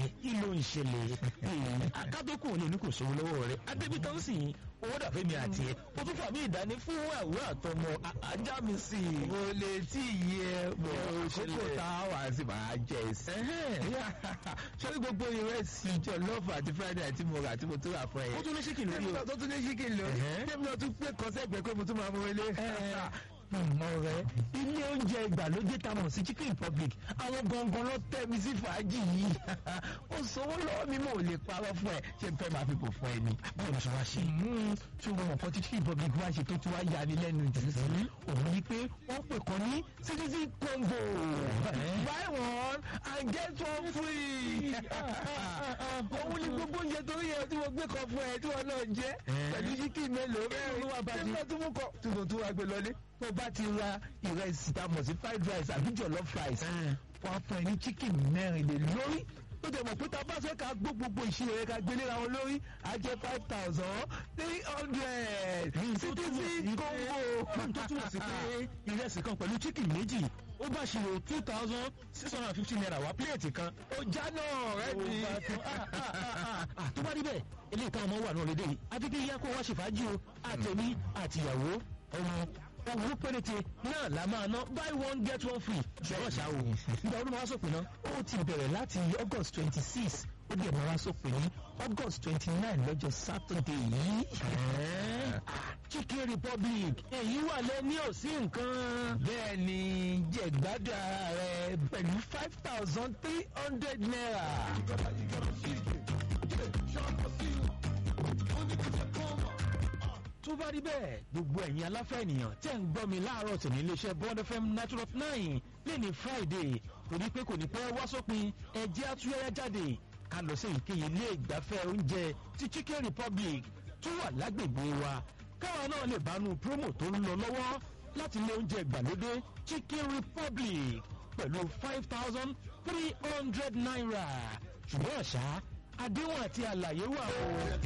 kí ló ń ṣẹlẹ̀ akádókò ní oní kò sówó lọ́wọ́ rẹ̀ adébítọ́ ń sìn owó dàfẹ́ mi àti ẹ̀ o tún fà mí ìdání fún àwòrán àtọmọ ajá mi sí i. mo lè tí ì yẹ mo kókó tá a wà sí máa jẹ sí. sọ́rí gbogbo ìrẹsì jọ̀lọ́ọ̀fù àti friday àti mo rà tí mo tún rà fún ẹ. ó tún ní ṣíkì lórí o. tó tún ní ṣíkì lórí. tẹ́mi náà tún pé kọ́sẹ́gbẹ́ pé mo tún máa mú wọlé. ọ̀rẹ́ ilé oúnjẹ ìgbàlódé tá a mọ̀ sí chicken republic àwọn gangan ló tẹ́ mi sí fàájì yìí ó sanwó lọ́wọ́ mi mo ò lè parọ́ fún ẹ ṣé n fẹ́ máa fi bò fún ẹ ni. báwo ni sọ wá ṣe. tí wọn mọ̀ kọ́ tí chicken republic wá ṣe tó ti wá ya ni lẹ́nu jù sí. òun ni pé wọ́n pè kàn ní citizen combo buy one and get one free. òun ni gbogbo oúnjẹ tó yẹ tí mo gbé kan fún ẹ tí wọn náà jẹ pẹ̀lú chicken mélòó mẹ́rin ló wà bá ti. tí mo kọ́ tí mo tún wá gbé lọlé tó bá ti ra ìrẹsì tá a mọ̀ sí fried rice àbí jollof rice wọ́n á fún ẹ ní chicken mẹ́rin lè lórí ó dẹ̀ mọ̀ pé tá a bá fẹ́ ká gbó gbogbo ìṣirò rẹ̀ ká gbélé ra wọn lórí á jẹ́ five thousand three hundred citizen combo. tó túmọ̀ sí pé ìrẹsì kan pẹ̀lú chicken méjì ó bá ṣe two thousand six hundred and fifty naira wá pílẹ̀tì kan. ó já náà rẹ mi. tó bá rí bẹ́ẹ̀ eléyìí táwọn ọmọ wà náà lédè yìí adédè yá kó wá ṣe fàájì o àtẹ̀mí àtìyàwó ọmọ owó péréte náà la máa ná buy one get one free ṣọwọ́ ṣá o nígbà ọdún máa sọ̀pin náà ó ti bẹ̀rẹ̀ láti august twenty six ó dẹ̀ máa sọ̀pin ní august twenty nine lọ́jọ́ saturday yìí. chicken republic èyí wà lẹ́ni ò sí nǹkan. bẹ́ẹ̀ ni jẹ̀gbádùn ara rẹ pẹ̀lú five thousand three hundred naira. tó bá rí bẹ́ẹ̀ gbogbo ẹ̀yin aláfẹ́ ènìyàn tẹ́ ń gbọ́ mi láàárọ̀ tòní iléeṣẹ́ bond fm natural of nine lẹ́ni friday torí pé kò ní pẹ́ wá sópin ẹ̀jẹ̀ àtúnyẹ̀yẹ jáde ká lọ sí èyíkéyìí ilé ìgbafẹ́ oúnjẹ ti chicken republic tó wà lágbègbè wa káwa náà lè bánu promo tó ń lọ lọ́wọ́ láti ilé oúnjẹ ìgbàlódé chicken republic pẹ̀lú five thousand three hundred naira ṣùgbọ́n àṣà àdéhùn àti àlàyé wà o.